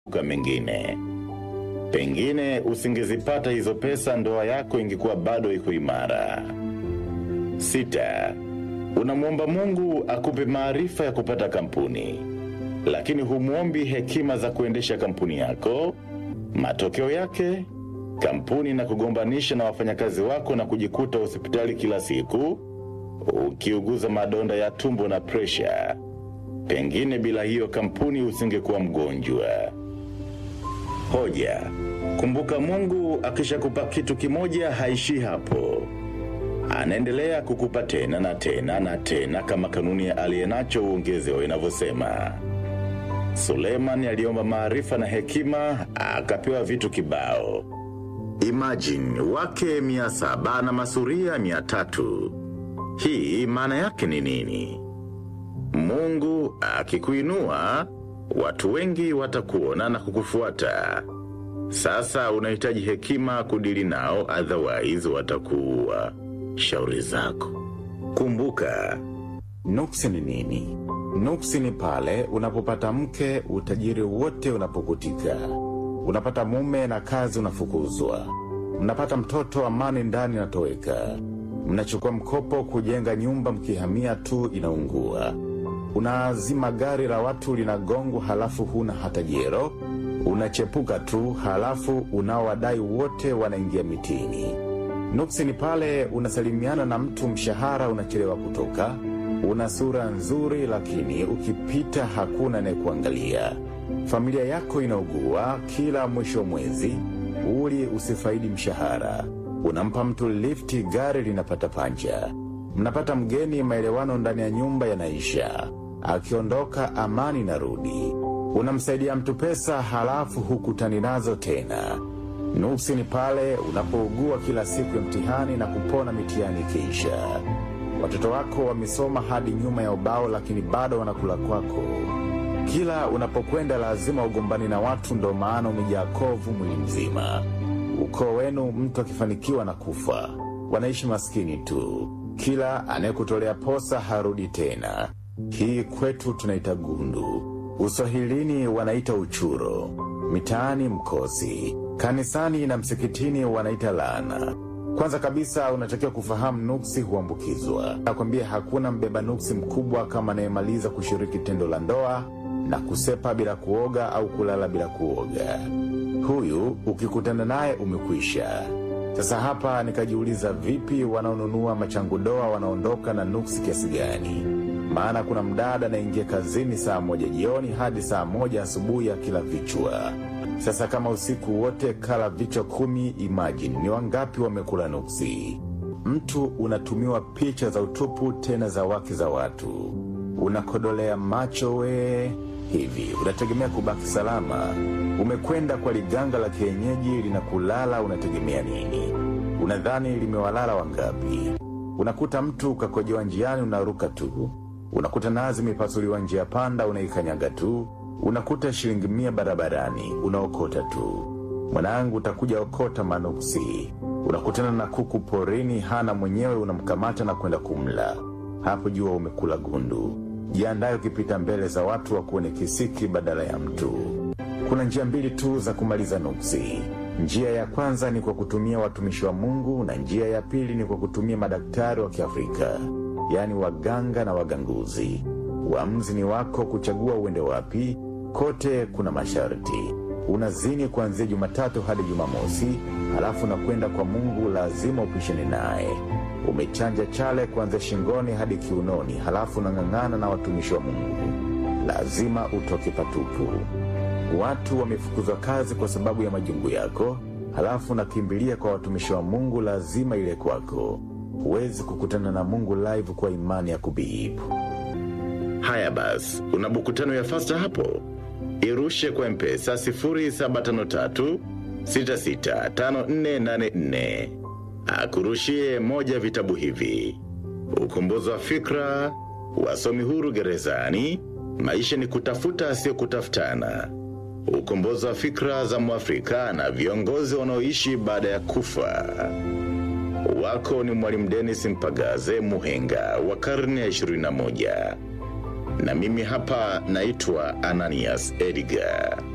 kwa mengine. Pengine usingezipata hizo pesa, ndoa yako ingekuwa bado iko imara. Sita, unamwomba Mungu akupe maarifa ya kupata kampuni, lakini humwombi hekima za kuendesha kampuni yako. Matokeo yake kampuni na kugombanisha na wafanyakazi wako na kujikuta hospitali kila siku ukiuguza madonda ya tumbo na presha. Pengine bila hiyo kampuni usingekuwa mgonjwa. Hoja: kumbuka, Mungu akishakupa kitu kimoja haishii hapo, anaendelea kukupa tena na tena na tena, kama kanuni ya aliyenacho uongezewa inavyosema. Suleiman aliomba maarifa na hekima, akapewa vitu kibao. Imagine wake mia saba na masuria mia tatu. Hii maana yake ni nini? Mungu akikuinua, watu wengi watakuona na kukufuata. Sasa unahitaji hekima kudili nao, otherwise watakuua. Shauri zako. Kumbuka, Nuksi ni nini? Nuksi ni pale unapopata mke, utajiri wote unapokutika. Unapata mume na kazi unafukuzwa. Mnapata mtoto, amani ndani inatoweka. Mnachukua mkopo kujenga nyumba, mkihamia tu inaungua. Unaazima gari la watu linagongwa, halafu huna hata jero. Unachepuka tu, halafu unaowadai wote wanaingia mitini. Nuksi ni pale unasalimiana na mtu, mshahara unachelewa kutoka. Una sura nzuri, lakini ukipita hakuna anayekuangalia. Familia yako inaugua kila mwisho wa mwezi, uli usifaidi mshahara. Unampa mtu lifti, gari linapata panja. Mnapata mgeni, maelewano ndani ya nyumba yanaisha. Akiondoka, amani inarudi. Unamsaidia mtu pesa, halafu hukutani nazo tena. Nuksi ni pale unapougua kila siku ya mtihani na kupona mitihani ikiisha. Watoto wako wamesoma hadi nyuma ya ubao, lakini bado wanakula kwako. Kila unapokwenda lazima ugombani na watu, ndo maana umejaa kovu mwili mzima. Ukoo wenu mtu akifanikiwa na kufa, wanaishi maskini tu. Kila anayekutolea posa harudi tena. Hii kwetu tunaita gundu, uswahilini wanaita uchuro, mitaani mkosi, kanisani na msikitini wanaita laana. Kwanza kabisa unatakiwa kufahamu nuksi huambukizwa. Nakwambia hakuna mbeba nuksi mkubwa kama anayemaliza kushiriki tendo la ndoa na kusepa bila kuoga au kulala bila kuoga. Huyu ukikutana naye umekwisha. Sasa hapa nikajiuliza, vipi wanaonunua machangudoa wanaondoka na nuksi kiasi gani? Maana kuna mdada anaingia kazini saa moja jioni hadi saa moja asubuhi ya kila vichwa. Sasa kama usiku wote kala vichwa kumi, imagine ni wangapi wamekula nuksi? Mtu unatumiwa picha za utupu, tena za wake za watu, unakodolea macho we. Hivi unategemea kubaki salama? Umekwenda kwa liganga la kienyeji linakulala, unategemea nini? Unadhani limewalala wangapi? Unakuta mtu ukakojewa njiani, unaruka tu. Unakuta nazi imepasuliwa njia panda, unaikanyaga tu. Unakuta shilingi mia barabarani, unaokota tu. Mwanangu, utakuja okota manuksi. Unakutana na kuku porini, hana mwenyewe, unamkamata na kwenda kumla. Hapo jua umekula gundu. Jiandaye ukipita mbele za watu wa kuone kisiki badala ya mtu. Kuna njia mbili tu za kumaliza nuksi. Njia ya kwanza ni kwa kutumia watumishi wa Mungu na njia ya pili ni kwa kutumia madaktari wa Kiafrika, yaani waganga na waganguzi. Uamuzi ni wako kuchagua uende wapi. Kote kuna masharti. Unazini kuanzia Jumatatu hadi Jumamosi, halafu unakwenda kwa Mungu, lazima upishane naye. Umechanja chale kuanzia shingoni hadi kiunoni, halafu unang'ang'ana na watumishi wa Mungu, lazima utoke patupu. Watu wamefukuzwa kazi kwa sababu ya majungu yako, halafu unakimbilia kwa watumishi wa Mungu, lazima ile kwako. Huwezi kukutana na Mungu live kwa imani ya kubihibu. haya basi, una buku tano ya fasta hapo, irushe kwa mpesa 0753 665484 akurushie moja vitabu hivi: ukombozi wa fikra, wasomi huru gerezani, maisha ni kutafuta sio kutafutana, ukombozi wa fikra za Mwafrika na viongozi wanaoishi baada ya kufa. Wako ni Mwalimu Dennis Mpagaze Muhenga wa karne ya 21 na mimi hapa naitwa Ananias Edgar.